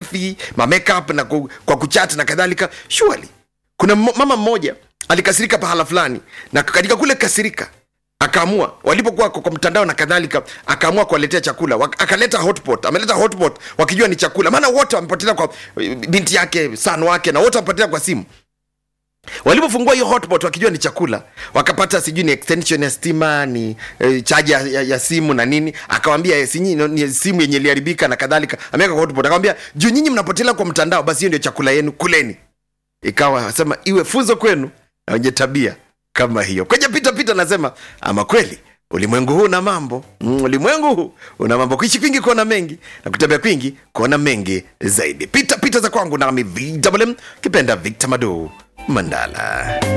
maselfi ma makeup na ku, kwa kuchat na kadhalika surely kuna m- mama mmoja alikasirika pahala fulani na katika kule kasirika akaamua walipokuwa kwa kwa mtandao na kadhalika akaamua kuwaletea chakula Wak- akaleta hotpot ameleta hotpot wakijua ni chakula maana wote wamepotelea kwa eh, binti yake san wake na wote wamepotelea kwa simu walipofungua hiyo hotpot wakijua ni chakula wakapata sijui ni extension ya stima ni eh, chaja ya, ya, ya simu na nini akawambia eh, si nyinyi ni simu yenye iliharibika na kadhalika ameweka kwa hotpot akawambia juu nyinyi mnapotelea kwa mtandao basi hiyo ndio chakula yenu kuleni ikawa asema iwe funzo kwenu na wenye tabia kama hiyo kwenye pita pita nasema ama kweli ulimwengu huu una mambo mm, ulimwengu huu una mambo kuishi kwingi kuona mengi na kutembea kwingi kuona mengi zaidi pita pita za kwangu nami vwm kipenda victor mado mandala